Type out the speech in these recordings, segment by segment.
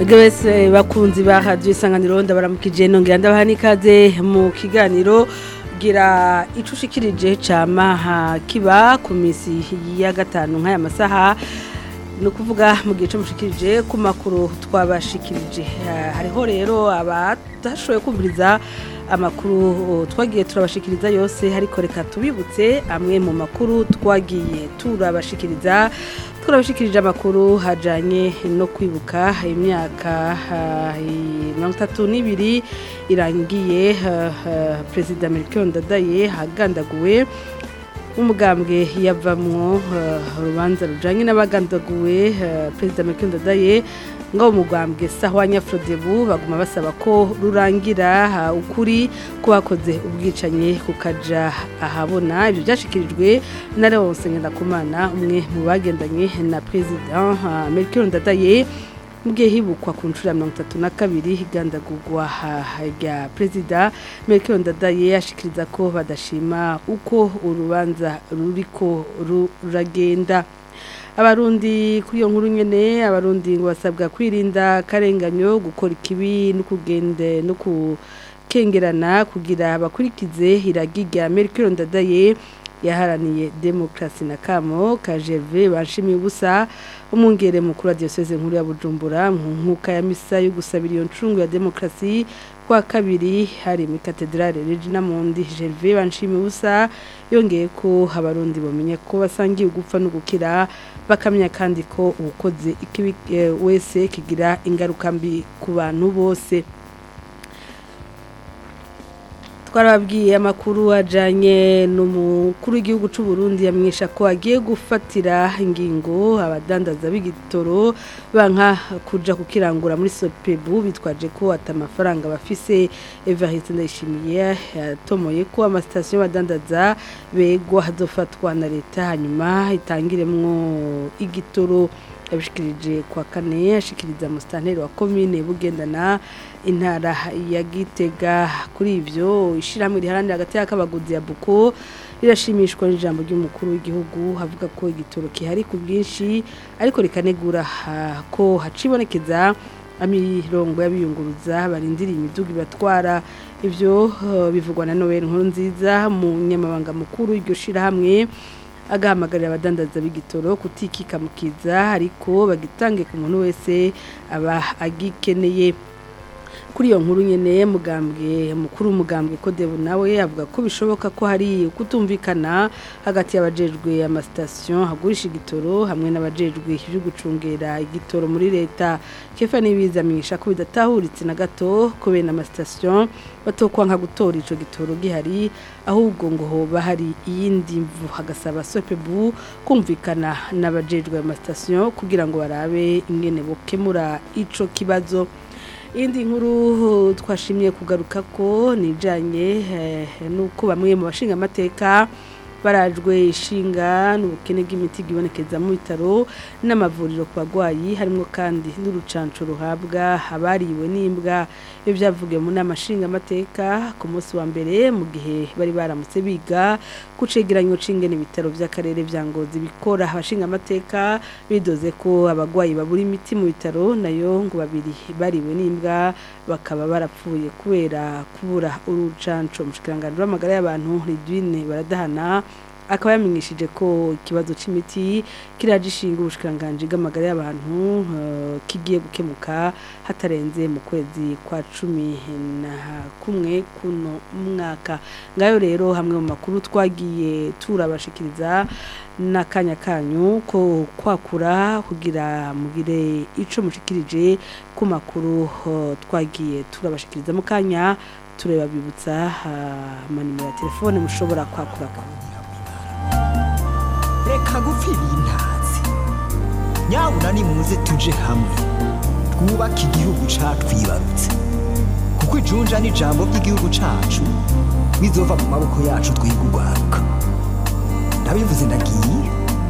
mwebwe wese bakunzi ba radiyo isanganiro ndabaramukije nongera ndabaha n'ikaze mu kiganiro gira ico ushikirije cama kiba ku misi ya gatanu nk'aya masaha ni ukuvuga mu gihe cyo mushikirije ku makuru twabashikirije hariho rero abatashoboye kumviriza amakuru twagiye turabashikiriza yose ariko reka tubibutse amwe mu makuru twagiye turabashikiriza turabashikirije amakuru hajanye no kwibuka imyaka mirongo itatu n'ibiri irangiye perezida Melchior Ndadaye hagandaguwe umugambwe yavamwo urubanza rujanye n'abagandaguwe perezida Melchior Ndadaye ngo umugambwe sahwa nyafrodebu baguma basaba ko rurangira ukuri ko bakoze ubwicanye kukaja ahabona ibyo byashikirijwe na Leonce Ngendakumana umwe mu bagendanye na perezida Melchior Ndadaye mugihe hibukwa ku nshuro ya mirongo itatu na kabiri higandagurwa rya perezida Melchior Ndadaye ashikiriza ko badashima uko urubanza ruriko ruragenda abarundi kuri iyo nkuru nyene abarundi ngo basabwa kwirinda karenganyo gukora ikibi no kugende no kukengerana kugira bakurikize iragi rya Melchior Ndadaye yaharaniye demokrasi na kamo kajeve banshimiye ubusa umwungere mukuru wa diocese nkuru ya Bujumbura mu nkuka ya misa yo gusabira iyo ncungu ya demokrasi kwa kabiri hari muri katedrale Regina Mundi Gervais banshimiye ubusa yongeye ko abarundi bamenye ko basangiye ugupfa no gukira bakamenya kandi ko ubukoze ikibi wese kigira ingaruka mbi ku bantu bose twarababwiye amakuru ajanye n'umukuru w'igihugu cy'u Burundi yamwisha ko agiye gufatira ingingo abadandaza b'igitoro banka kuja kukirangura muri Sopebu bitwaje ko atamafaranga bafise Evariste Ndayishimiye yatomoye ko amasitasiyo y'abadandaza begwa hazofatwa na leta hanyuma itangiremwo igitoro yabishikirije kwa kane ashikiriza musitanteri wa komine bugendana intara ya gitega kuri ivyo ishiramwe riharanira hagati y'akabaguzi ya buko rirashimishwa n'ijambo ry'umukuru w'igihugu havuga ko igitoro kihari ku bwinshi ariko rikanegura ko hacibonekeza amirongo y'abiyunguruza barindiriye imiduga ibatwara ivyo bivugwa na Noel nkuru nziza mu nyamabanga mukuru w'iryo shirahamwe agahamagarira abadandaza b'igitoro kutikikamukiza ariko bagitange ku muntu wese aba agikeneye kuri iyo nkuru nyene mugambwe mukuru umugambwe Kodebu nawe avuga ko bishoboka ko hari kutumvikana hagati y'abajejwe amastation hagurisha igitoro hamwe n'abajejwe byo gucungera igitoro muri leta kefa nibizamisha ko bidatahuritse na gato ko bene amastation batokwa nka gutora ico gitoro gihari ahubwo ngo hoba hari iyindi mvu hagasaba sopebu kumvikana n'abajejwe amastation kugira ngo barabe ingene bokemura ico kibazo indi nkuru twashimye kugaruka ko nijanye nuko bamwe mu bashinga amateka barajwe ishinga n'ubukene bw'imiti bwibonekeza mu bitaro n'amavuriro ku bagwayi harimo kandi n'urucanco ruhabwa abariwe n'imbwa ibyo byavugiwe mu nama nshingamateka ku munsi wa mbere mu gihe bari baramutse biga ku cegeranyo c'ingene ibitaro vy'akarere vya ngozi bikora abashinga amateka bidoze ko abagwayi babura imiti mu bitaro nayo ngo babiri bariwe n'imbwa bakaba barapfuye kubera kubura urucanco mushikiranganje w'amagara y'abantu Ridwine baradahana akaba yamenyeshije ko ikibazo c'imiti kiragishinga ubushikiranganje bw'amagara y'abantu uh, kigiye gukemuka hatarenze mu kwezi kwa cumi na kumwe kuno mwaka ngayo rero hamwe mu makuru twagiye turabashikiriza n'akanya kanyu ko kwakura kugira mugire ico mushikirije ku makuru uh, twagiye turabashikiriza mu kanya tureba bibutsa uh, amanimero ya telefone mushobora kwakurako reka gupfa ibintazi nyabuna nimuze tuje hamwe twubake igihugu catwibarutse kuko ijunja n'ijambo ry'igihugu cacu bizova mu maboko yacu twiga urwaruka ndabivuze ndagiye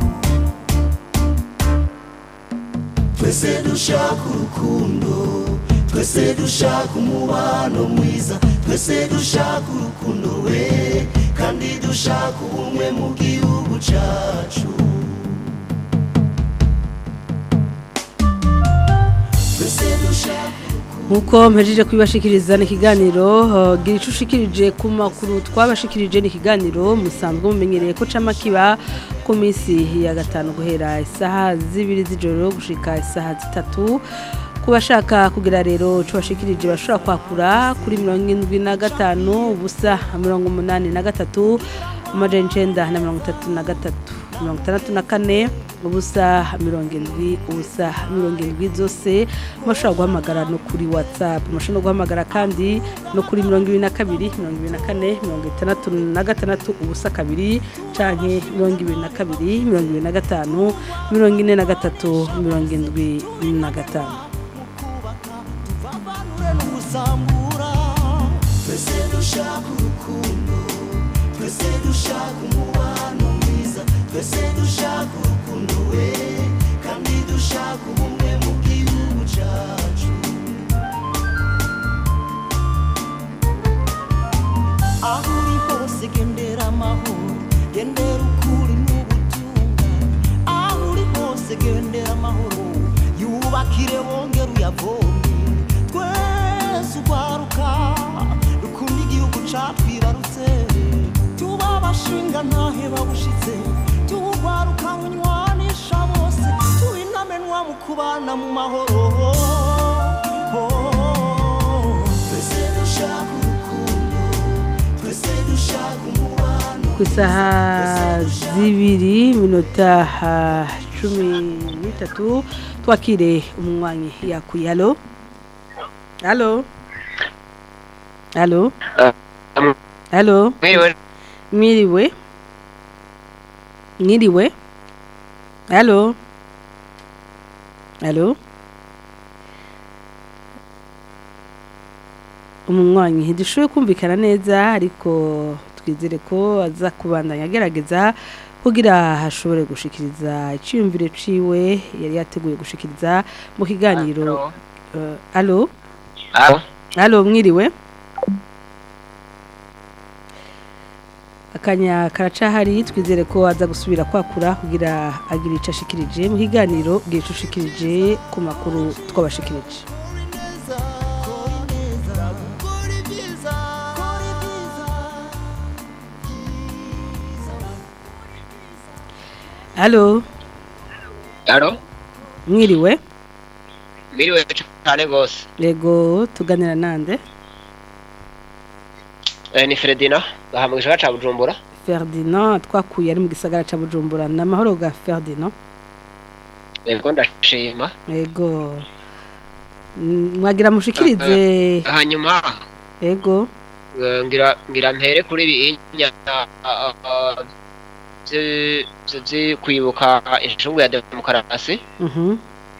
twese dushaka urukundo twese dushaka umubano mwiza twese dushaka urukundo we kandi dushaka ubumwe mu gihugu cacu twese dushaka nkuko mpejeje kubibashikiriza ni ikiganiro uh, gira ico ushikirije ku makuru twabashikirije ni ikiganiro musanzwe mumenyereye ko cama kiba ku minsi ya gatanu guhera isaha zibiri z'ijoro gushika isaha zitatu ku bashaka kugira rero ico bashikirije bashobora kwakura kuri mirongo indwi na gatanu ubusa mirongo umunani na gatatu amajana icenda na mirongo itatu na gatatu mirongo itandatu na kane ubusa mirongo indwi ubusa mirongo indwi zose mushobora guhamagara no kuri whatsapp mushobora no guhamagara kandi no kuri mirongo ibiri na kabiri mirongo ibiri na kane mirongo itandatu na gatandatu ubusa kabiri canke mirongo ibiri na kabiri mirongo ibiri na gatanu mirongo ine na gatatu mirongo indwi na gatanu tuvavanure n'ugusambura twese dushaka urukundo twese dushaka umubano mwiza twese dushaka urukundo we kandi dushaka ubumwe mu gihugu cyacu aho uri hose gendera amahoro gendera ukuri n'ubutungane aho uri hose gendera amahoro yubakire wongere uyavome twese urwaruka dukunda igihugu catwibarutse tuba abashinga ntahe babushitse tuwurwaruka bunywanisha bose tuinamenwa mu kubana mu mahoro twese dushaka urukundo twese dushaka umubano ku isaha zibiri minota ah, cumi n'itatu twakire umunywanyi yakuye halo halo halo halo Mwiriwe mwiriwe mwiriwe halo halo umunywanyi ntidushoboye kumvikana neza ariko twizere ko aza kubandanya agerageza kugira hashobore gushikiriza icyiyumviro ciwe yari yateguye gushikiriza mu kiganiro Eh, halo Alo. halo mwiriwe akanya karacahari twizere ko aza gusubira kwakura kugira agire icyo ashikirije mu kiganiro bwira icyo ushikirije ku makuru twabashikirije halo Alo. mwiriwe Mwiriwe cyane gose. yego tuganira nande Eh ni Fredina, bahamwe gishaga ca Bujumbura. ferdinand twakuye ari mu gisagara cya bujumbura ni amahoro ga ferdinand Yego ndashima. yego Mm, mwagira mushikirize Hanyuma yego eh, ngira ngira mpere kuri binya byo kwibuka inshungu ya demokarasi. mhm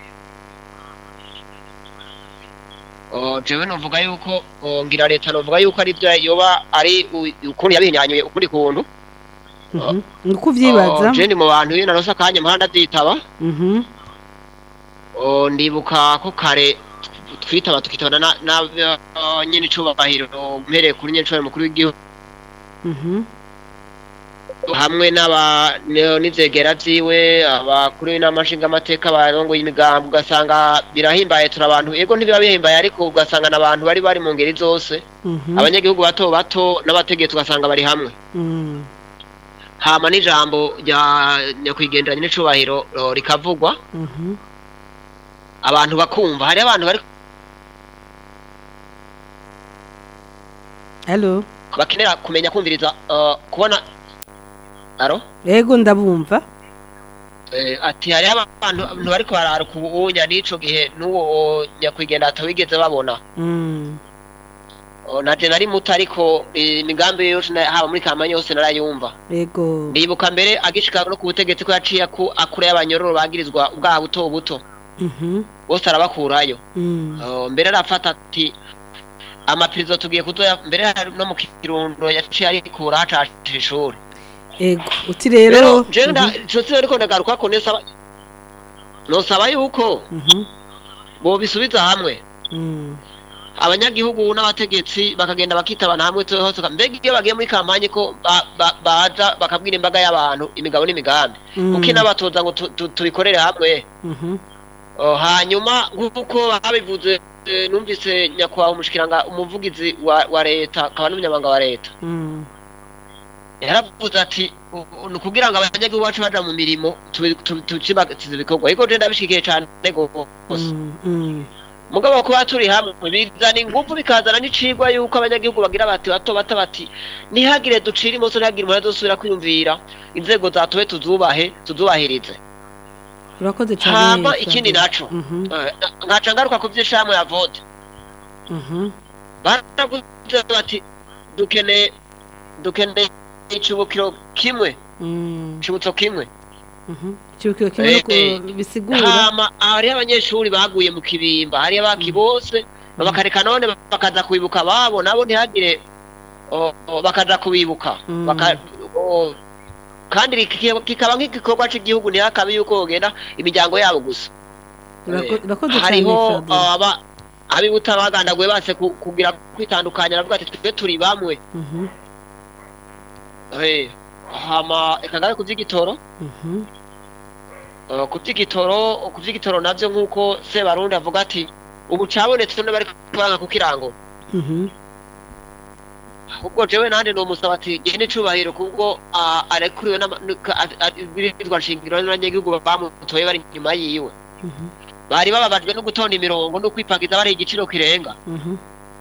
Oh, jewe novuga yuko oh, ngira leta novuga yuko ari byo yoba ari u- ukuntu yabinyanyuye ukundi kuntu. mhm ni uko uvyibaza Oh, je ndi mu bantu iyo narose akanya muhanda nditaba. mhm Oh, ndibuka ko kare twitaba tukitana na, na uh, nyene icubahiro mpereye kuri nyene icubahiro mukuru w'igihugu mhm hamwe n'aba ne- n'ivegera vyiwe abakuru n'amashinga amateka barongoye imigambi ugasanga birahimbaye turi abantu ego ntibiba bihimbaye ariko ugasanga n'abantu bari bari mu ngeri zose mhm abanyagihugu bato bato n'abategetsi ugasanga bari hamwe mhm hama n'ijambo rya nyakwigenderanya n'icubahiro oh, rikavugwa mhm abantu bakumva hari abantu bari halo bakenera kumenya kumviriza uh, kubona aro yego ndabumva Eh, ati hariho abantu abantu bariko bararuka ubunya n'ico gihe n'uwo nyakwigendera atawigeze babona mhm Oh, naje nari muto ariko eh, imigambi yose na- haba muri kampanye yose narayumva yego ndibuka mbere agishika no ku butegetsi ko yaciye ku akure y'abanyororo bagirizwa ubwaha buto buto mhm bose arabakurayo mhm Oh, mbere arafata ati amapirizo tugiye kuzoya mbere hari no mu kirundo yaciye arikura hacashije ishuri yego uti rero rero jewe nda nshuti ariko ndagaruka ko nesaba nosaba yuko mhm bobisubiza hamwe mhm abanyagihugu n'abategetsi bakagenda bakitabana hamwe tuwe hose mbega iyo bagiye muri kampanye ko ba- ba- baza bakabwira imbaga y'abantu imigabo n'imigambi Mhm. kuko inabatoza ngo tu- tu- tubikorere hamwe mhm Oh, hanyuma nk'uko babivuze eh, numvise nyakubahwa umushikiranga umuvugizi wa, wa leta akaba n'umunyamabanga wa leta Mm. yaravuze ati u- u- ni kugira ngo abanyagihugu bacu baja mu mirimo tucibagize ibikorwa ariko je ndabishikiye cane gose Mm. Mm. mugabo kuba turi hamwe bizana ingufu bikazana n'icigwa yuko abanyagihugu bagira bati bato bato bati ntihagire ducira imoso ntihagire umuntu azosubira kwiyumvira inzego zatowe tuzubahe tuzubahirize urakoze cyane hama Flavie. ikindi naco Mhm. eh, nkaca ngaruka ku vy'ishirahamwe ya vote Mhm. baravuze bati dukeneye dukeneye icibukiro kimwe Mm. icibutso kimwe Mhm. Icyubukiro kimwe nuko Eh, bisigura hama hariho abanyeshuri baguye mu kibimba hariho abaki bose bakareka none bakaza kubibuka babo nabo ntihagire o- o, bakaja kubibuka Mm. Baka- o, kandi kiki- kikaba nk'igikorwa c'igihugu ntihakabe yuko bogenda imiryango yabo gusa Urako- urakoze cyane hariho Flavie. aba abibuta bagandaguye banse ku- kugira kwitandukanya aravuga ati twe turi bamwe Mhm. Eh, hama reka ngabe ku vy'igitoro Mhm. Uh, ku vy'igitoro ku vy'igitoro navyo nk'uko Sebarundi avuga ati ubu cabonetse none bari kuranga ku kirango Mhm. ubwo jewe nande nomusaba ati gende icubahiro kubwo ah, arekuriwe n'ibwirizwa nshingiro n'abanyagihugu bamutoye bari inyuma yiwe Mhm. bari bababajwe no gutonda imirongo no kwipagiza bari igiciro kirenga Mhm.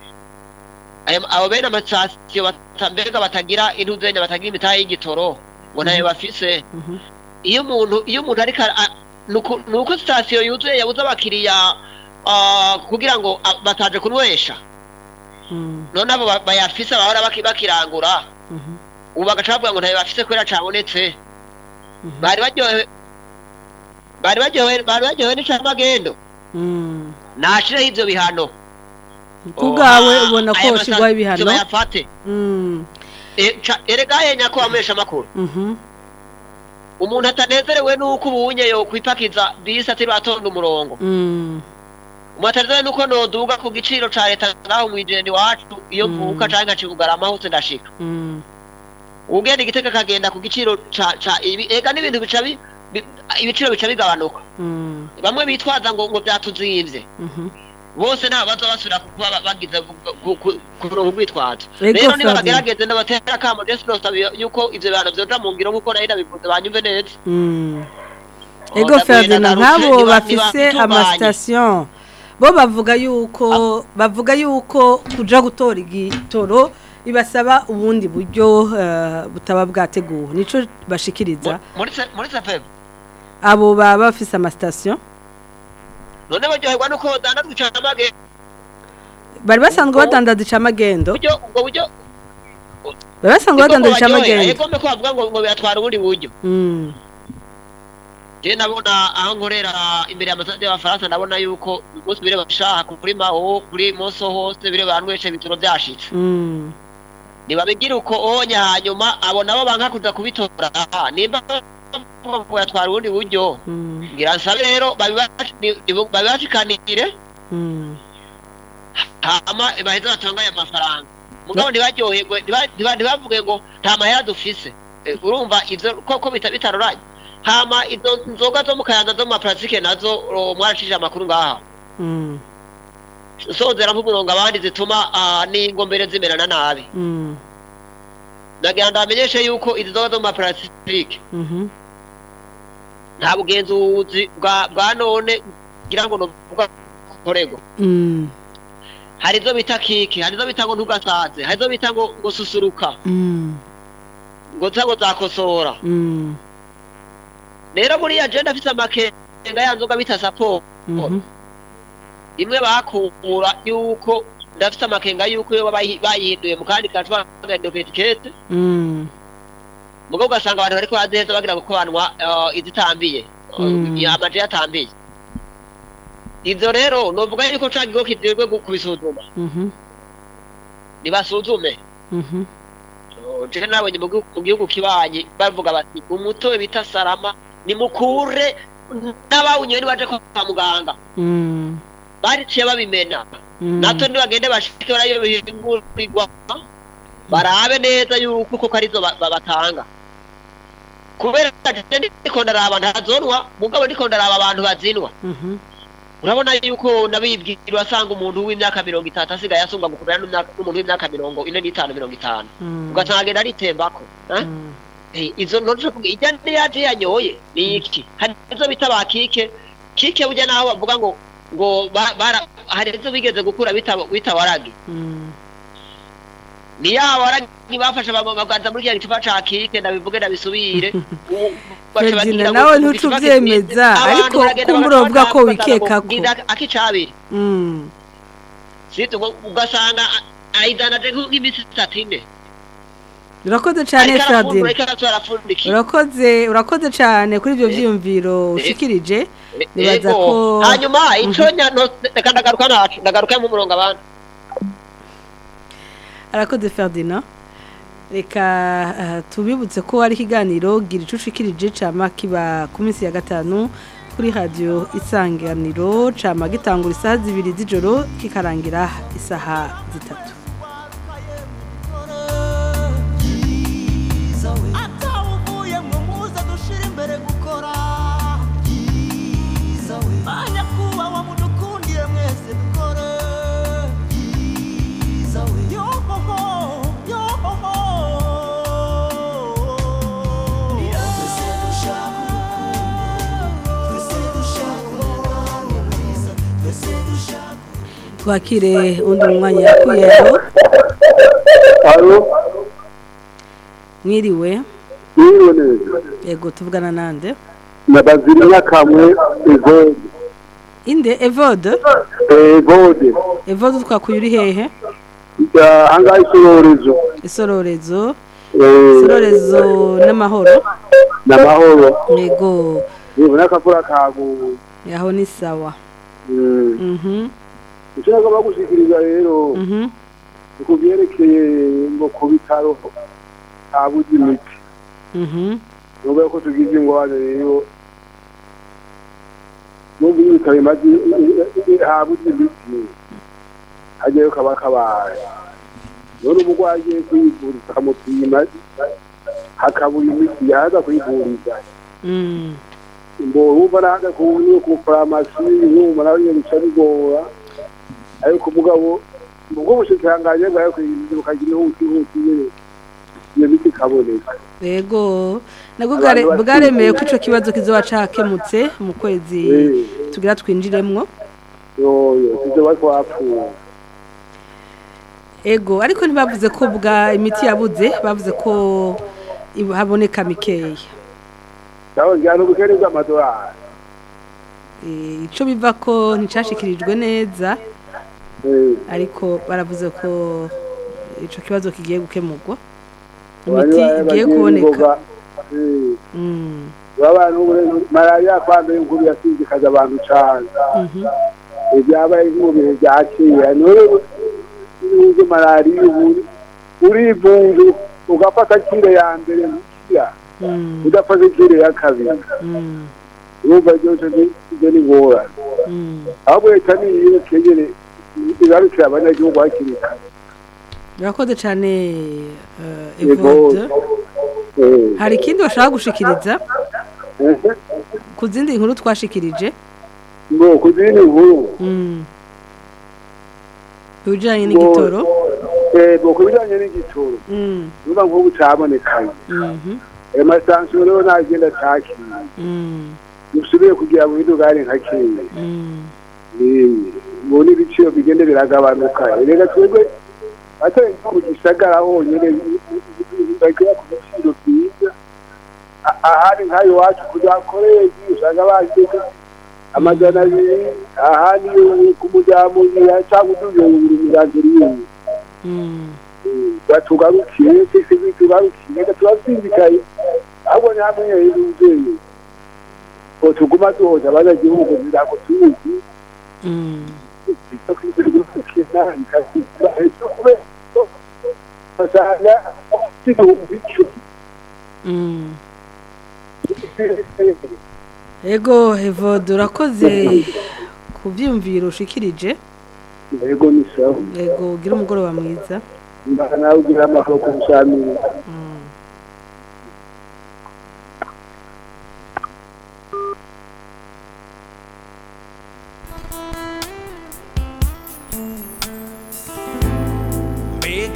Aya- abo bene amasitasiyo bata- mbega batagira intuzenya batagira imitahe y'igitoro ngo ntayo bafise Mhm. iyo umuntu iyo umuntu ariko a- a- nuko nuko sitasiyo yuzuye yabuze abakiriya ah, kugira ngo ah, bataje kunywesha Mm. none abo ba- bayafise bahora baki- bakirangura Mhm. ubu bagaca bavuga ngo ntayo bafise kubera cabonetse Mhm. bari baryohewe bari baryohewe bari baryohewe n'icamagendo Mm. nashireho ivyo bihano kubwawe Oh, ubona ko aya hoshirwaho masitasiyo ibihano bayafate Mm. E, ca- erega yenya ko bamesha amakuru Mhm. umuntu atanezerewe nuko ubunye yo kwipakiza bisi atari batonda umurongo Mm. umuntu atanezerewe nuko noduga ku giciro ca leta ngaho mwijende wacu iyo Mm. mvuka canke nkaca kugarama hose ndashika Mm. ugenda igitega akagenda ku giciro ca ca ibi ega n'ibintu bica bi- bi- ibiciro bica bigabanuka Mm. bamwe bitwaza ngo ngo vyatuzimvye Mhm. bose nabo baza basubira kuba ba- bagize kuronka urwitwazo Ego, rero niba Fabien. bagerageze ndabatera akamo ndetse nosaba yuko ivyo bihano vyoja mu ngiro nk'uko nari nabivuze banyumve neza Mm. Oh, Ego ndaguye Ferdinand nagarutse, nk'abo niba- bafise niba amasitasiyo bo bavuga yuko bavuga yuko kuja gutora igitoro bibasaba ubundi buryo eh, butaba bwateguwe nico bashikiriza muri se- muri sefemu abo baba bafise amasitasiyo none baryoherwa nuko badandazwa icamage bari basanzwe Ubwo- badandaza icamagendo buryo ubwo buryo bari basanzwe badandaza icamagendo egome ko bavuga ngo ngo biratwara ubundi buryo Mm. je nabona aho nkorera imbere y'amasade y'abafaransa ndabona yuko umunsi bire bashaka kuri maho kuri moso hose bire banwesha ibitoro vyashitse Mm. nibabigira uko onya hanyuma abo nabo banka kuja kubitora aha nimba bavuga ngo yatwara ubundi buryo Mm. ngira nsabe rero babibash- ni- ni- babibashikanire Mm. hama baheze batangaye amafaranga mugabo ntibaryoherwe ntiba- ntiba- ntibavuge ngo nta mahera dufise Eh, urumva ivyo koko bita bitaroranye hama izo nzoga zo mu kayanza zo mu maparasitike nazo oh, mwarashije amakuru ngaha Mm. sozera nk'umurongo abandi zituma ah, n'ingombere zimerana nabi Mm. ndagira ndamenyeshe yuko izi nzoga zo mu maparasitike Mhm. nta bugenzuzi bwa bwa none ngira ngo novuga korego Mm. hari izo bita kiki hari izo bita ngo ntugasaze hari izo bita ngo ngo susuruka Mm. ngo nza ngo zakosora Mm. rero buriya je ndafise amakenga ya nzoga bita sapo Mhm. imwe bakura yuko ndafise amakenga yuko iyo bayi- bayihinduye mu kandi gacupa bagahindura ku etikete Mm. mugabo ugasanga abantu bariko baziheza bagira ngo ko banwa eh, izitambiye Mm. eh, amaje yatambiye ivyo rero novuga yuko ca kigo kijejwe gu- kubisuzuma Mhm. nibasuzume Mhm. je nabonye mu gihugu- mu gihugu kibanyi bavuga bati umutobe bita sarama nimukure n'abawunyoye nibaje kwa muganga Mm. bariciye babimena Mm. natwe nibagende bashike barayo bihingurirwa barabe neza yuko koko arizo ba- ba- batanga kubera je ndiko ndaraba ntazonwa mugabo ndiko ndaraba abantu bazinwa Mhm. urabona yuko nabibwira urasanga umuntu w'imyaka mirongo itatu asigaye asumba gukurura n'umyaka- n'umuntu w'imyaka mirongo ine n'itanu mirongo itanu Mm. ugasanga agenda aritembako eh? Mm. Eh, izo ntoje kugira ijya ndi yaje yanyoye ni iki hari izo bita ba kike kike burya naho bavuga ngo ngo ba- bara hari izo bigeze gukura bita bita waragi Mm. ni ya waragi bafashe bama- baganza muri kiriya gicupa ca kike ndabivuge ndabisubire U- baca Ferdinand, bagira ngo nawe mu ntuca gicupa uvyemeza, kimwe, ariko abantu baragenda kumbura bagafata uvuga ko bagasanga wikekako. ngo ngiza akicabiri Mm. sito ngo ugasanga a- ayidanaje nk'iminsi itatu ine urakoze cyane ariko arafundura Ferdinand ariko aratora arapfundikiye urakoze urakoze cyane kuri ibyo byiyumviro ushikirije nibaza Ego. ko- hanyuma ico nya- no- reka ndagaruka nacu ndagaruka mu murongo abandi arakoze Ferdinand reka ah, tubibutse ko ari ikiganiro gira ico ushikirije cama kiba ku minsi ya gatanu kuri radio isanganiro cama gitangura isaha zibiri z'ijoro kikarangira isaha zitatu atawuvuye mwe muze dushira imbere gukora banyakubahwa mudukundiye mwese dukore yohoho yohoho twese dushaka urukundo twese dushaka umubano mwiza twese dushaka twakire undi mwanya yakwiyeho Alo, mwiriwe niyo neza. yego tuvugana nande Na baziri nyakamwe Evode. inde evode Evode. evode twakuye uri hehe Ya hanga isororezo. isororezo Eh, isororezo n'amahoro namahoro. yego Nibona kafura kagu. yaho ni sawa Mm. mhm Ushaka bagushikiriza rero mhm kubyerekeye ngo ku bitaro habuze imiti. mhm Nubwo ko tugize ingwano rero nubwo ibitaro bimaze habuze imiti. Hagiyeyo kaba kabaye. None umurwayi agiye kwivuriza akamupima hakabura imiti yaza kwivuriza. mm ngo wumva naga ku ku farumasi yumva nawe nyine bica bigora ariko umugabo ubwo bushikirangaje bwawe kwirinda bukagira ihuti ihuti nyine iyo miti ikaboneka yego nabwo Abantu bware- bafite- bwaremeye ko ico kibazo kizoba cakemutse mu kwezi Eh. tugira twinjiremwo yoyo sivyo bari twapfuye ego ariko ntibavuze ko bwa imiti yabuze bavuze ko ibu- haboneka mikeya naho njyana ubukene bw'amadolari Eh, ico biva ko nticashikirijwe neza Eh, ariko baravuze ko ico kibazo kigiye gukemurwa bari imiti bari igiye bagiye kuboneka ingoga. Eh, Mm, abantu ubu malariya kwambere inkuru yasindikaza abantu cane mhm. ibyabaye mu bihe bya kera none n'ubwo malariya ubu urivunja ugafata kire ya mbere gukira Mm, udafata kire ya kabiri mm, urumva byose ni- ibyo ni ngorane mm. ahubwo leta niyo kegere igarukira abanyagihugu hakiri kare urakoze cane eh, Yego. evode Eh, hari ikindi bashaka gushikiriza eh, ku zindi nkuru twashikirije ngo ku zindi nkuru Mm. ibijanye n'igitoro eh, ngo ku bijyanye n'igitoro Mm, urumva nk'ubu cabonekanye mhm, ayo masansiyo rero nagenda atakira mm, dusubire kugira ngo idugari nka kera mm. ubu n'ibiciro bigenda biragabanuka reka twebwe atari nko mu gisagara honyine bagira ku biciro byiza A- ahandi nk'ayo iwacu kujya koreji usanga bageze amajana abiri ahandi ku muryango cyangwa uduhumbi mirongo irindwi Mm. batugarukiye twese bitugarukiye reka turasinzikaye ahubwo ni hamwe y'umubyeyi ngo tuguma duhoza abanyagihugu ntabwo tuzi Mm. basanga igihumbi icumi Mm. Ego Evode urakoze ku byiyumviro ushikirije yego ni sawa ego ugira umugoroba mwiza mbana nawe ugira amahoro ku busamiri Mm.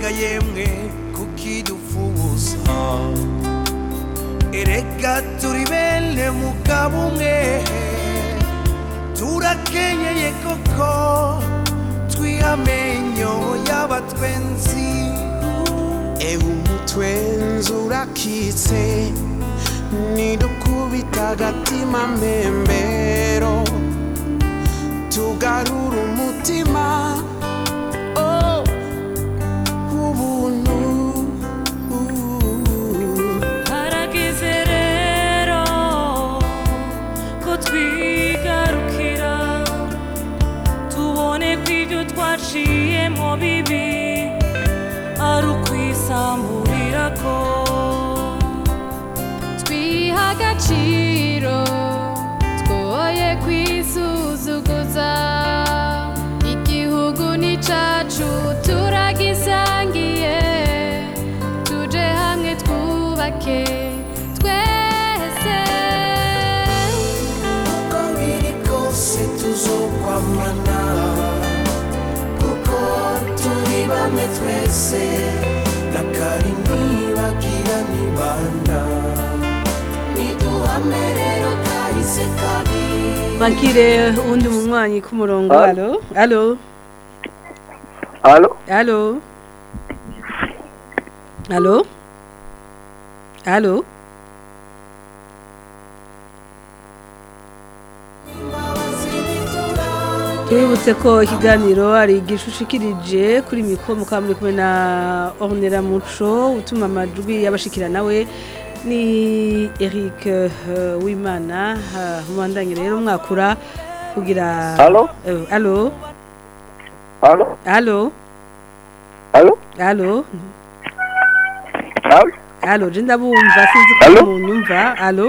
mbega yemwe kukidufuza erega turi bene mugabo umwe turakenyeye koko twihamenyo y'abatwenzi ewe umutwenzi urakitse nidukubita agatima mbembero tugarura umutima oh, ubuntu harageze rero ko twigarukira tubone ko ibyo twaciyemo bibi ari ukwisamburira ko twiha agaciro twoye kwisuzuguza igihugu ni cacu turagisangiye tuje hamwe twubake twese uko biri kose tuzokwamana kuko turi bamwe twese na kari ntibagira nibanda niduhame rero kahise kabi Makire undi munywanyi ku murongo alo alo Halo? alo alo alo Tubibutse ko ikiganiro ari igishushikirije kuri mikoro mukaba muri kumwe na Ornera Muco utuma amajwi y'abashikira nawe ni Eric eh, Wimana eh, mubandanye rero mwakura kugira Halo? Eh, alo Halo? alo Halo? alo Halo? alo je ndabumva sinzi ko Alo? munyumva alo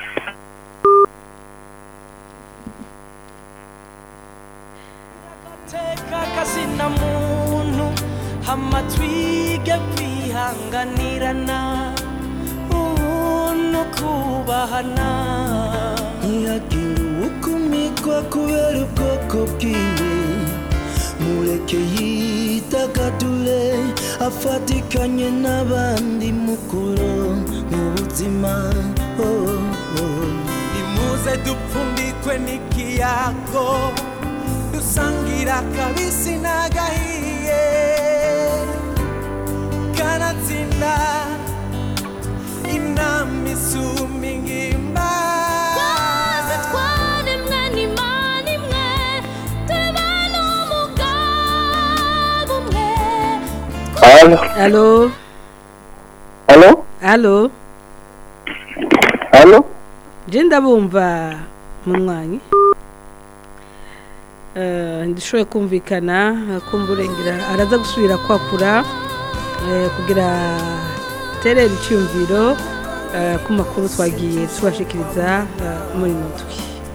teka kazina muntu hama twige kwihanganirana ubuntu kubahana ntihagire ukumikwa kubera ubwoko bwiwe mureke yitagadure afatikanye n'abandi mukuru mu buzima oh, oh. nimuze dupfundikwe n'ikiyago dusangira kabisi n'agahiye kanatsinda inama isumba ingimba twese twaremwe n'imana imwe tuba n'umugabo umwe Halo? alo Halo? alo Halo? je ndabumva munywanyi Eh, ndishoboye kumvikana eh, kumburengera araza gusubira kwakura eh, kugira terera icyumviro eh, ku makuru twagiye tubashikiriza eh, muri mutwe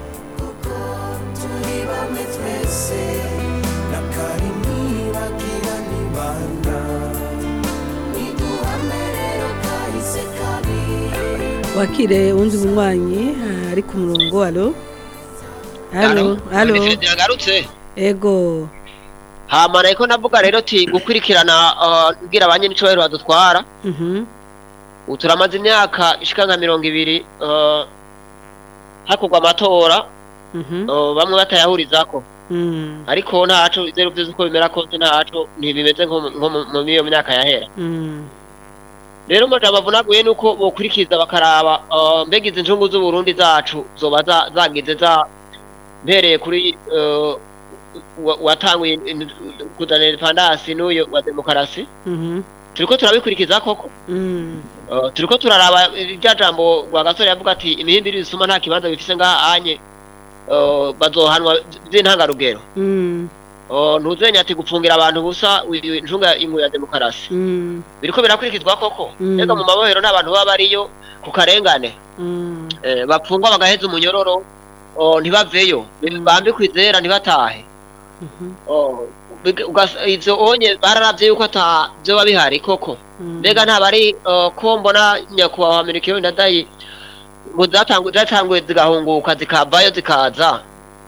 turi bamwe twese na kari ntibagira nibanda niduhame rero kahise kabi wakire uwundi munywanyi eh, ari ku murongo alo alo alo yagarutse ego hama nariko navuga rero ti gukurikirana uh, kugira abanye n'icubahiro badutwara mhm ubu turamaze imyaka ishika nka mirongo ibiri uh, hakorwa amatora mhm uh, bamwe batayahurizako mm ariko ntaco ivyo vyose uko bimera kose ntaco ntibimeze nko mu- nko mu- mu iyo myaka yahera mm rero amajambo avunaguye ni uko bokurikiza bakaraba uh, mbega izi njungu z'uburundi zacu zoba za- zagize za mpereye kuri uh, wa- watanguye in- kuzana independance n'uyo wa demokarasi mhm turiko turabikurikiza koko mm Uh, turiko turaraba rya jambo rwa gasore yavuga ati imihimbiri bisuma nta kibanza bifise ngaha anye uh, bazohanwa vy'intangarugero mm Uh, ntuzenya ati gupfungira abantu busa uyu njunga imwe ya demokarasi mm biriko birakurikizwa koko Mm. ega mu mabohero n'abantu baba bariyo ku karengane mm eh, bapfungwa bagaheza umunyororo oh, ntibaveyo bambikwa izera ntibatahe mhm Oh, big- ugas- ivyo onye bararavye yuko ata vyoba bihari koko mm mbega ntabari uh, ko mbona nyakubahwa amerika ndadayi ngo zatangu- zatanguye zigahunguka zikavayo zikaza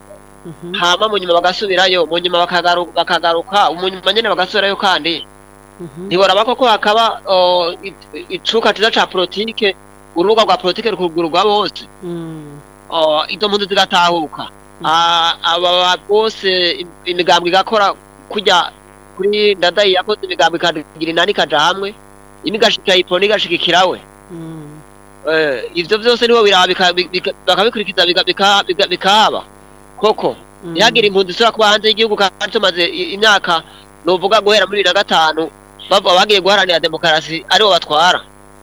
mhm hama mu nyuma bagasubirayo mu nyuma bakagaru- bakagaruka mu nyuma nyene bagasubirayo kandi ntiboraba koko hakaba oh, i- icuka ciza ca politike urubuga rwa politike rukugururwa bose Mm. oh, izo mpunzi zigatahuka Ah, aba bose im- imigambwe igakora kujya kuri ndadayi yakoze imigambwe ikagira inani ikaja hamwe imwe igashikira iponi igashigikirawe Mm. Eh, ivyo vyose nibo biraba bika- bika- bakabikurikiza bika- bika- bika- bikahaba koko Mm. ntihagire impunzi isubira kuba hanze y'igihugu kandi tumaze i- imyaka novuga guhera muri bibiri na gatanu bava bagiye guharanira demokarasi aribo batwara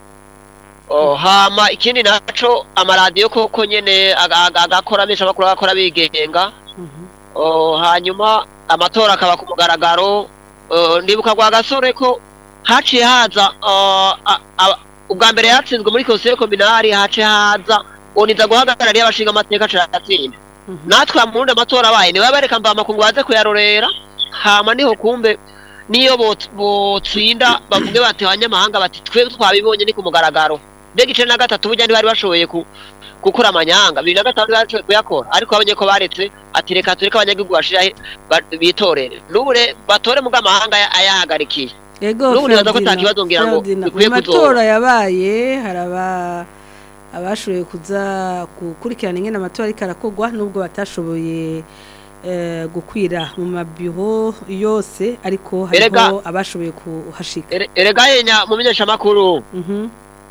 Oh, hama ikindi naco amaradiyo koko nyene aga- aga- agakora menshi amakuru agakora bigenga Mhm. Oh, hanyuma amatora akaba ku mugaragaro Oh, ndibuka kwa gasore ko haciye haza oh, a- a- ubwa mbere yatsinzwe muri konseye kominari haciye haza oniza guhagarariye abashinga amateka caratsinda Mhm. natwe amurundi amatora abaye niwe bareka mba amakungu baze kuyarorera hama niho kumbe niyo bot- botsinda bavuge bati abanyamahanga bati twe twabibonye ni ku mugaragaro mbega ice na gatatu burya ntibari bashoboye ku gukora amanyanga bibiri na gatanu bashoboye kuyakora ariko babonye ko baretse ati reka tureke abanyagihugu bashira bitorere n'ubu re- batore mu bw'amahanga aya- ayahagarikiye Ego N'ubu nibaza ko Ferdinand, ata kibazo ngira ngo Ferdinand, bikwiye mu kuzoba. matora yabaye haraba abashoboye kuza gukurikirana ingene amatora ariko arakorwa nubwo batashoboye eh, gukwira mu mabiro yose ariko hariho Erega- abashoboye kuhashika Ere- erega yenya mu menyeshamakuru Mhm.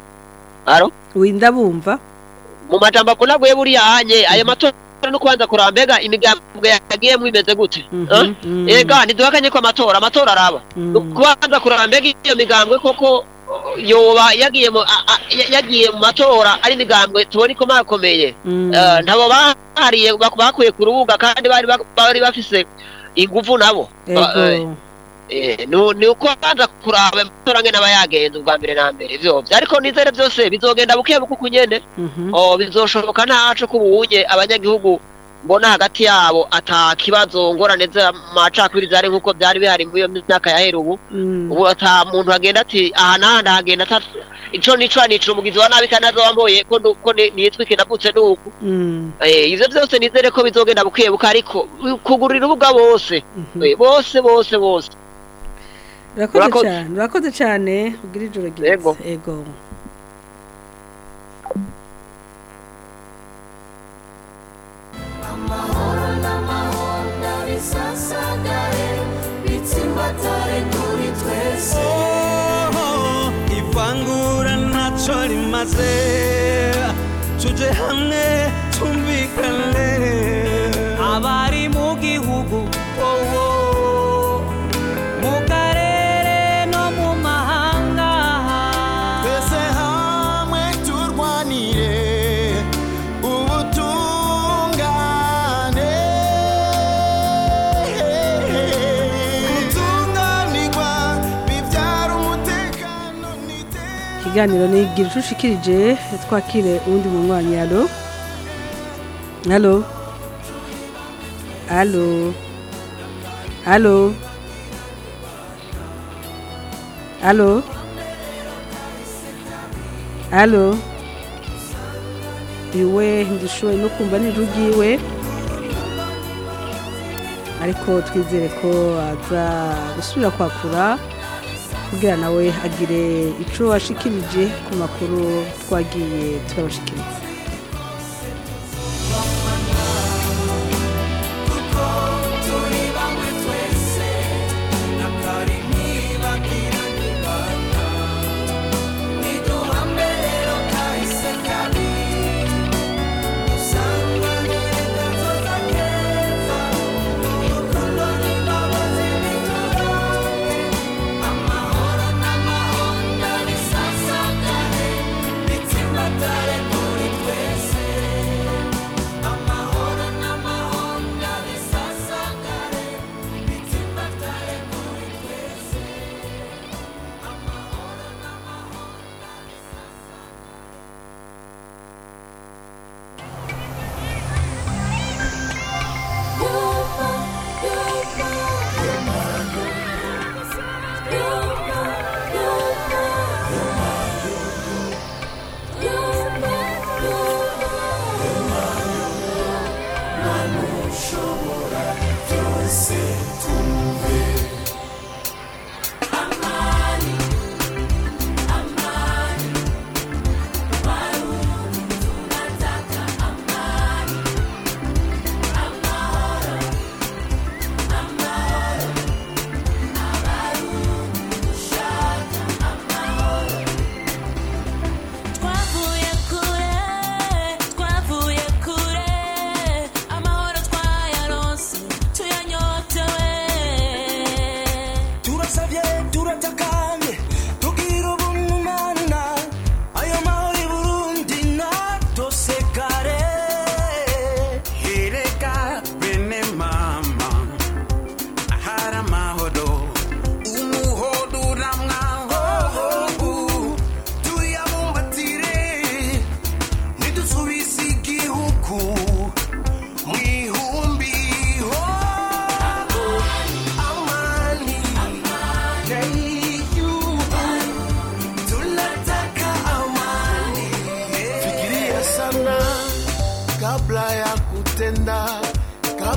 aro winda bumva mu majambo avunaguye buriya hanye ayo matora no kubanza kuraba mbega imigambwe yagiyemo imeze gute Mhm, Eh? mhm. ega ntiduhakanye ko amatora amatora araba Mm. No kubanza kuraba mbega iyo migambwe koko yoba yagiye mu a- a- ya- yagiye mu matora ari imigambwe tubona ikomakomeye Mm. Eh, ntabo bahariye bak- bakuye ku rubuga kandi bari bak- bari bafise inguvu nabo Ba- eh, Ego. Eh, nu- ni uko banza kuraba amatora ngene aba yagenze ubwa mbere na mbere vyovyo ariko nizere vyose bizogenda buke buke uko nyene Mhm. oh bizoshoboka ntaco kubunye abanyagihugu mbona hagati yabo ata kibazo ngorane z'amacakubiri zari nk'uko byari bihari muri iyo myaka yahera ubu Mm. ubu ata muntu agenda ati aha n'aha ndahagenda ata ico nico nicira umugizi wa nabi kandi azowamboye ko ndu- ko ni- nitwa iki navutse nuku Mm. Eh, ivyo vyose nizere ko bizogenda buke buke ariko kugurira urubuga bose Mhm. Eh, bose bose bose urakoze Urakoze. cyane urakoze cyane ugira ijoro ryiza Ego. ego amahoro n'amahoro ndabisasagare bitsimbatare kuri twese ivangura ntacyo rimaze tuje hamwe tumvikane abari mu gihugu wowo mu karere no mu mahanga twese hamwe turwanire ubutungane gutunganirwa bibyara umutekano n'iterambere ikiganiro ni igira ucushikirije twakire uwundi munywanyi alo alo alo alo alo alo iwe ndishoboye no kumva nijwi ryiwe ariko twizere ko aza gusubira kwakura kugira nawe agire ico washikirije ku makuru twagiye turabashikiriza turi bamwe twese nakari ntibagira nibana niduhame rero kahise kabi dusanganire gazoza keza urukundo n'imbabazi biturange amahoro n'amahonda bisasagare bitsimbatare kuri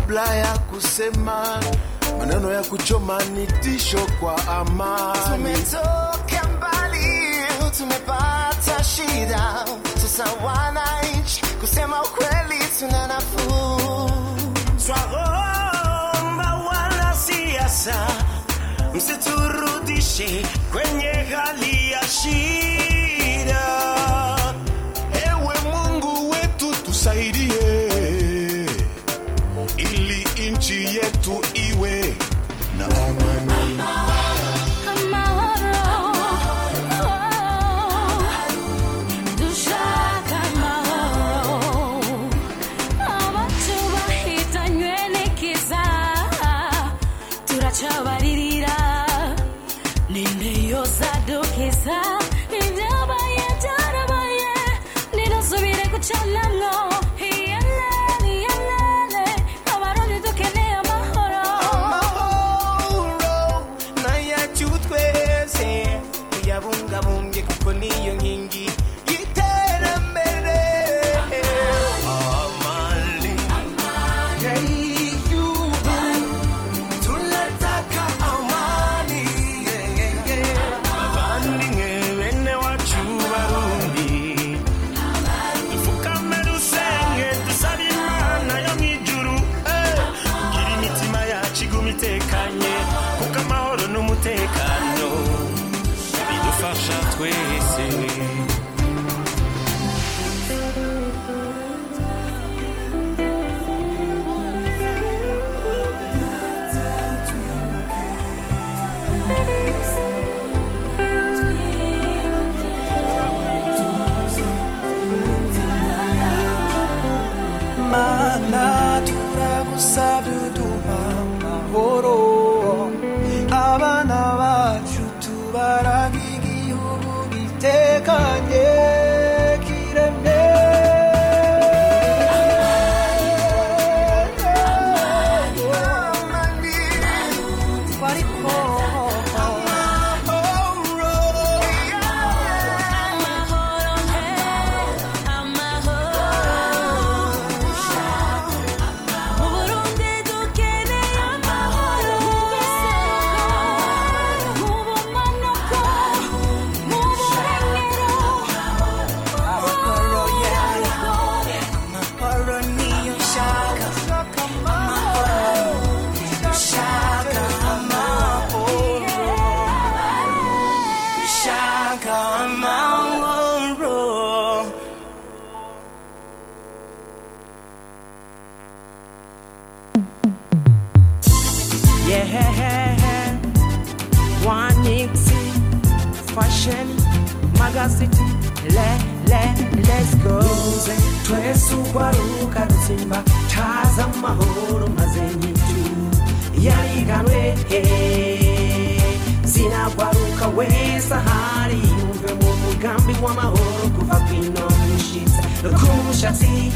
kabla ya kusema maneno ya kuchoma ni tisho kwa amani. Tumetoka mbali, tumepata shida, sasa wananchi, kusema ukweli tuna nafuu. Twaomba wanasiasa msiturudishe kwenye hali ya shida. Ewe Mungu wetu tusaidie, ili nchi yetu iwe na amani. dushaka amahoro abacu bahitanywe n'ikiza turacabaririra ninde yozadukiza ibyabaye byarabaye ninasubire gucanamwo iyelele iyelele abarundi dukeneye amahoro amahoro n'ayacu twese tuyabungabunge kuko niyo nkingi y'iterambere amani y'igihugu tunataka amani abavandimwe bene wacu barundi dupfukame dusenge dusabe imana yo mu ijuru eh, kugira imitima yacu iguma itekanye kuko amahoro n'umutekano bidufasha twese mana turagusabye uduha amahoro abana bacu tubaraga igihugu gitekanye kiremye Twariko Uburundi dukeneye amahoro mu bumanuko mu burengero amahoro yayo amahoro niyo nshaka amahoro nshaka amahoro nshaka amahoro yeah wanixi fashion magazine le le let's go twese ugwaruka rutsimba taza amahoro maze nyitu yariganwe zinagwaruka wese ahari yumve mu mugambi w'amahoro kuva kwino mushitsa no ku mushatsi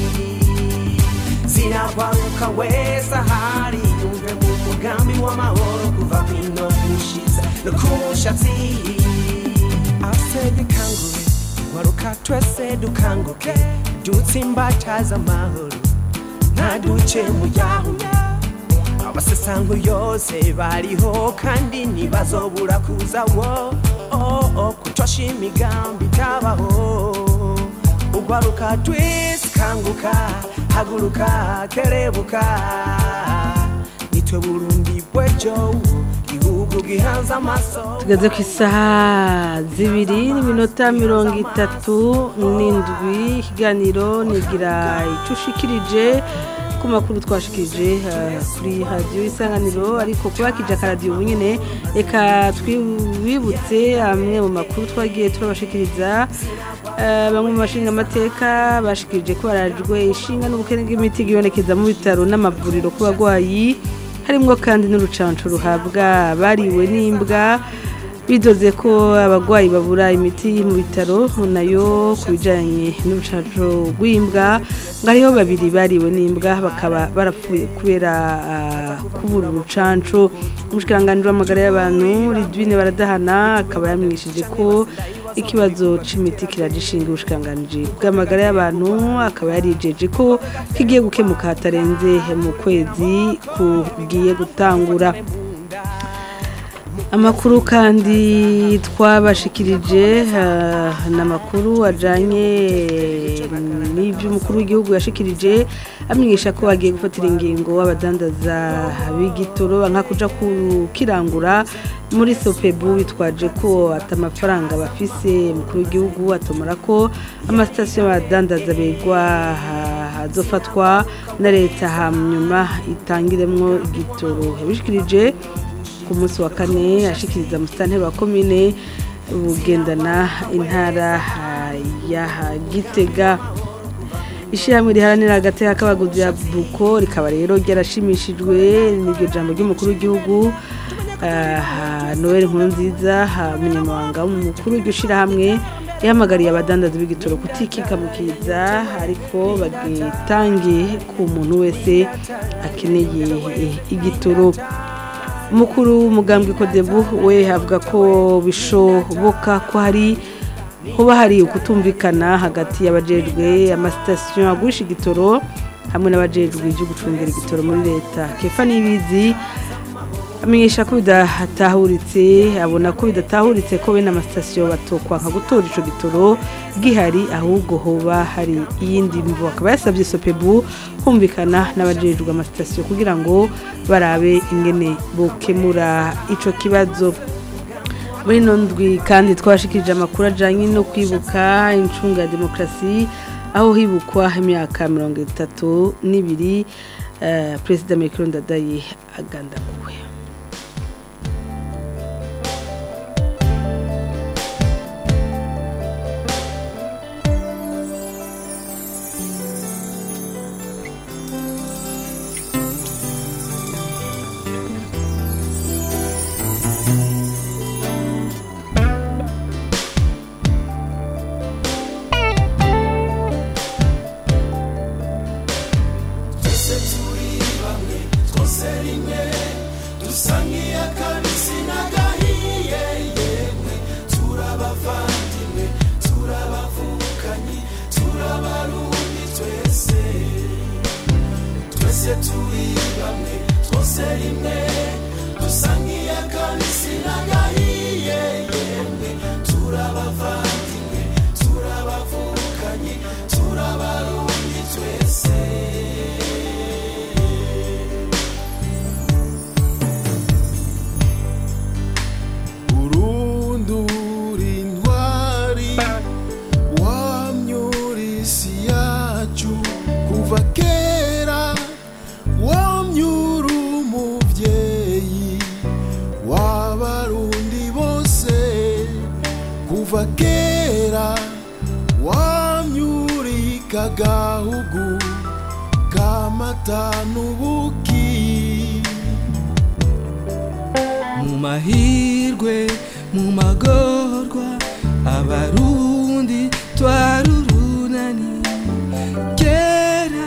zinagwaruka wese ahari yumve mu mugambi w'amahoro kuva kwino mushitsa no ku mushatsi ase dukangure gwaruka twese dukanguke dutsimbataza amahoro ntaduce mu yahuya abasesango yose bariho kandi ntibazobura kuza wo oh, oh, kutosha imigambi itabaho ugwaruka twese kanguka haguruka kerebuka nitwe burundi bwejo gihugu gihanze amaso tugeze ku isaha zibiri n'iminota mirongo itatu n'indwi ikiganiro nigira icyo ushikirije ku makuru twashikirije eh, kuri radiyo isanganiro ariko kubakije akaradiyo ubu nyine reka twibutse amwe mu makuru twagiye turabashikiriza Eh, bamwe mu bashinga amateka bashikirije ko barajwe ishinga n'ubukene bw'imiti bwibonekeza mu bitaro n'amavuriro ku bagwayi harimwo kandi n'urucanco ruhabwa bariwe n'imbwa bidoze ko abagwayi babura imiti mu bitaro nayo ku bijanye n'urucanco rw'imbwa ngo hariho babiri bariwe n'imbwa bakaba barapfuye kubera ah, kubura urucanco umushikiranganji w'amagara y'abantu ridwine baradahana akaba yamenyesheje ko ikibazo c'imiti kiragishinga ubushikiranganji bw'amagara y'abantu akaba yarijeje ko kigiye gukemuka hatarenze mu kwezi kugiye gutangura amakuru kandi twabashikirije ah, ni amakuru ajyanye n'iby'umukuru w'igihugu yashikirije amenyesha ko bagiye gufatira ingingo abadandaza b'igitoro nka kuja kukirangura muri sopebu bitwaje ko ati amafaranga bafise umukuru w'igihugu atomora ko amasitasiyo y'abadandaza begwa ha- hazofatwa na leta hanyuma itangiremwo igitoro yabishikirije ku munsi wa kane ashikiriza musitanteri wa komine bugendana intara ah, ya gitega ishyirahamwe riharanira agateka k'abaguzi ya buko rikaba rero ryarashimishijwe n'iryo jambo ry'umukuru w'igihugu ah, noel nkurunziza ah, umunyamabanga w'umukuru w'iryo shyirahamwe yahamagariye abadandaza b'igitoro kutikikamukiza ariko bagitange ku muntu wese akeneye eh, igitoro umukuru w'umugambwe kodebu we avuga ko bishoboka ko hari hoba hari ukutumvikana hagati y'abajejwe amasitasiyo agurisha igitoro hamwe n'abajejwe ibyo gucungira igitoro muri leta kefa n'ibizi amenyesha ko bidatahuritse abona ko bidatahuritse ko bene amasitasiyo batokwa nka gutora ico gitoro gihari ahubwo hoba hari iyindi mvu akaba yasabye sopebu kumvikana n'abajejwe amasitasiyo kugira ngo barabe ingene bokemura ico kibazo muri ino ndwi kandi twashikirije amakuru ajyanye no kwibuka incunga ya demokarasi aho hibukwa imyaka mirongo itatu n'ibiri eh, perezida Melchior Ndadaye agandaguwe twese turi bamwe twose rimwe dusa nk'iy'akabisi n'agahiye yemwe turabavandimwe turabavukanyi turabarundi twese twese turi bamwe twose rimwe dusa nk'iy'akabisi n'agahiye yemwe turabavandimwe turabavukanyi turabarundi twese urundura intwari wamyura isi yacu kuva kera wamyura umubyeyi w'abarundi bose kuva kera wamyurika gahugu kamata n'ubuki mu mahirwe mu magorwa abarundi twarurunani kera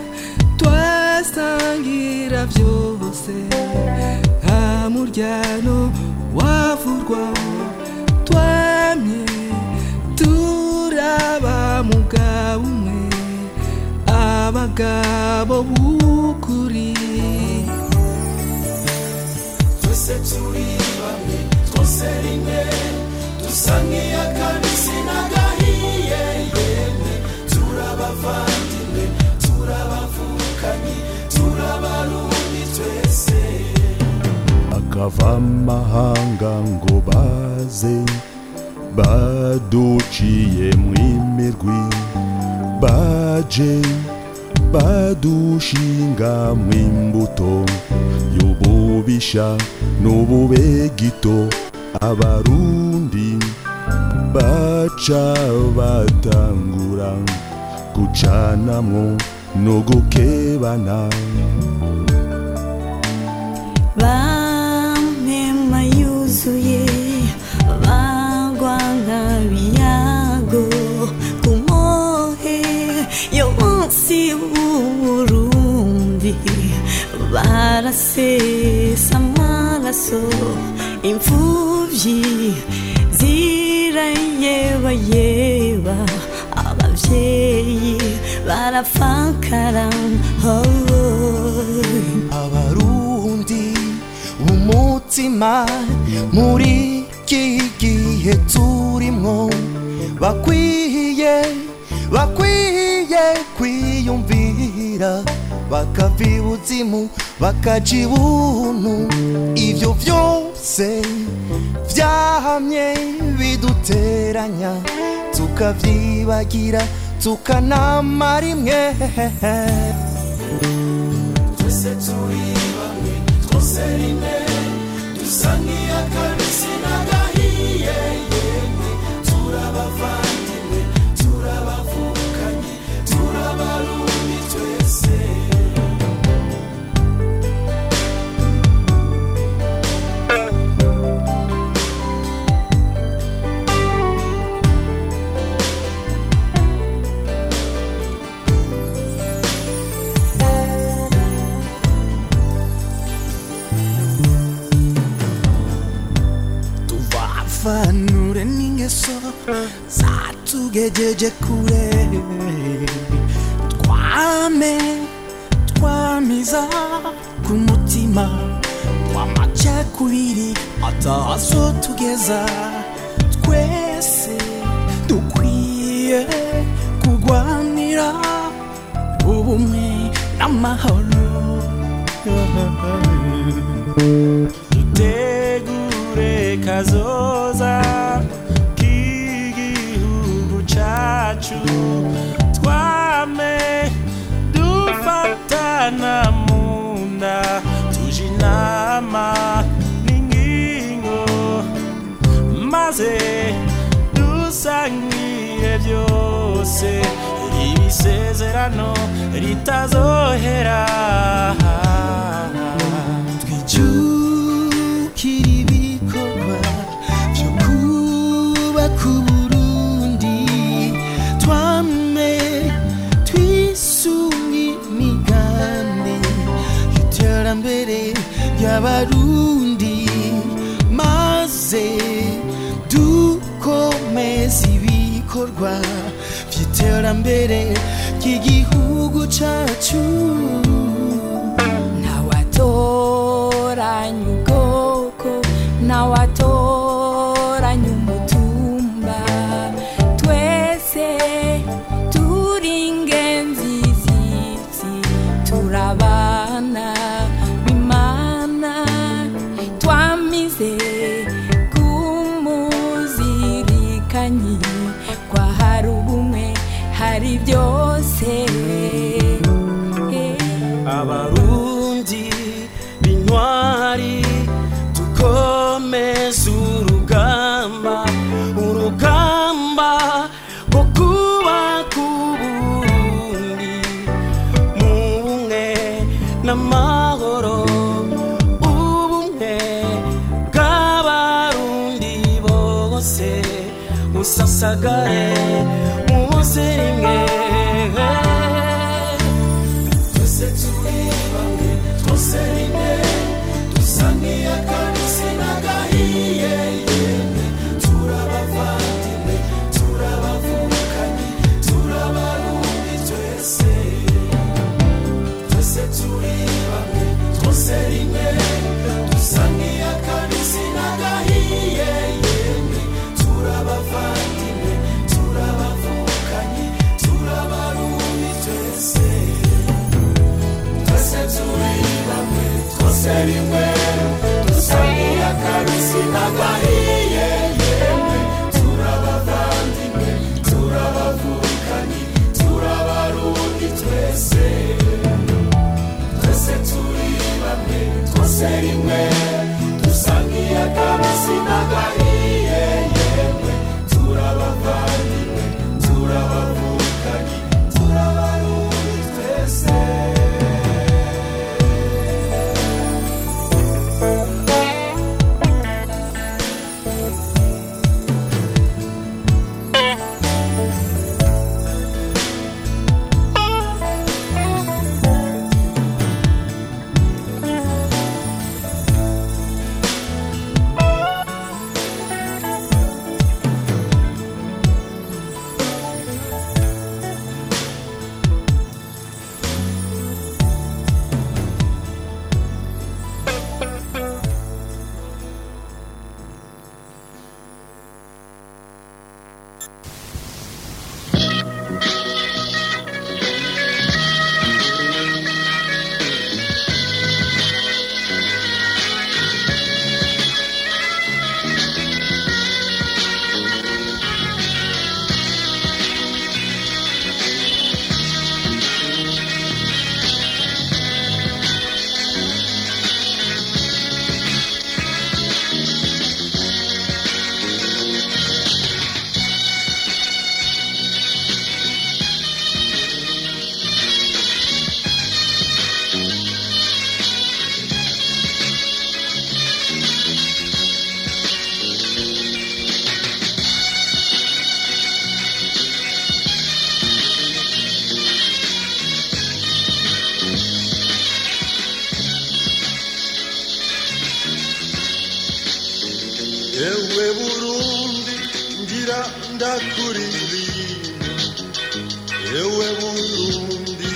twasangira byose nta muryano wavurwa twamye turaba mugabo umwe abagabo b'ukuri twese turi bamwe twose rimwe dusa nk'iy'akabisi n'agahiye yemwe turabavandimwe turabavukanyi turabarundi twese akava amahanga ngo baze baduciye mw'imirwi baje badushinga mw'imbuto y'ububisha n'ububegito abarundi baca batangura gucanamwo no gukebana bamema yuzuye bagwa nk'abiyago ku mohe yo munsi w'uburundi barasesa amaraso imfuvyi zira amarira yeba yeba abavyeyi barafakara oh, oh. abarundi umutima muri iki gihe turimwo bakwiye bakwiye kwiyumvira bakava ibuzimu bakaja ibuntu ivyo vyose vyahamye biduteranya tukavyibagira tukanamara imwe twese turi bamwe twose rimwe dusa nk'iy'akabisi n'agahiye yemwe turabavandimwe turabavukanye turabarundi twese tuvafanure n'ingeso zatugejeje kure twame twamiza ku mutima w'amacakubiri atazo tugeza twese dukwiye kurwanira ubumwe n'amahoro dutegure kazoza k'igihugu cacu twame dufatana mu nda tuje inama n'ingingo maze dusangire byose ibisezerano ritazohera twijukira ibikorwa byo kubaka uburundi twame twisunga imigambi y'iterambere ry'abarundi maze dukomeza ibikorwa by'iterambere ry'igihugu cacu ntawatoranya ubwoko ntawatoranya umutumba twese turi ingenzi z'isi turabana bimana twamize kumuzirikanyi kwa hari ubumwe hari byose abarundi b'intwari dukomeze urugamba urugamba rwo kubaka uburundi mu bumwe n'amahoro ubumwe bw'abarundi bose usasagare muze rimwe twese turi bamwe twose rimwe dusa nk'iy'akabisi n'agahiye yemwe turabavandimwe turabavukanye turabarundi twese twese turi bamwe twose rimwe dusa nk'iy'akabisi n'agahiye yemwe turabavandimwe turabavukanye turabarundi twese twese turi bamwe twose rimwe dusa nk'iy'akabisi n'agahiye ewe burundi ngira ndakuririmba ewe burundi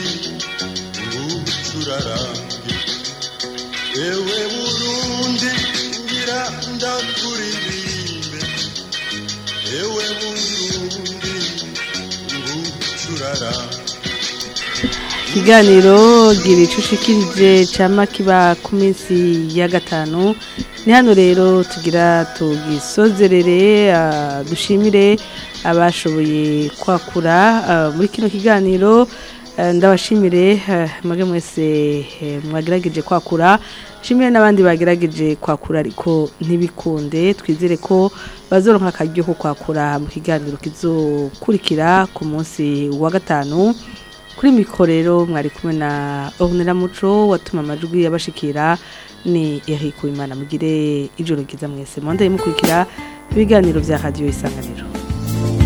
ngucurarange ewe burundi ngira ndakuririmbe ewe burundi ngucurarange ikiganiro gira icucikirije cama kiba ku minsi ya gatanu ni hano rero tugira tugisozerere ah, dushimire abashoboye kwakura ah, muri kino kiganiro ah, ndabashimire ah, mwage mwese eh, mwagerageje kwakura shimire n'abandi bagerageje kwakura ariko ntibikunde twizere ko bazoronka akaryo ko kwakura mu kiganiro kizokurikira ku munsi wa gatanu kuri mikoro rero mwari kumwe na Ornella Muco watuma amajwi yabashikira ni Eric Uwimana mugire ijoro ryiza mwese mwanda mukurikira ibiganiro vya radio isanganiro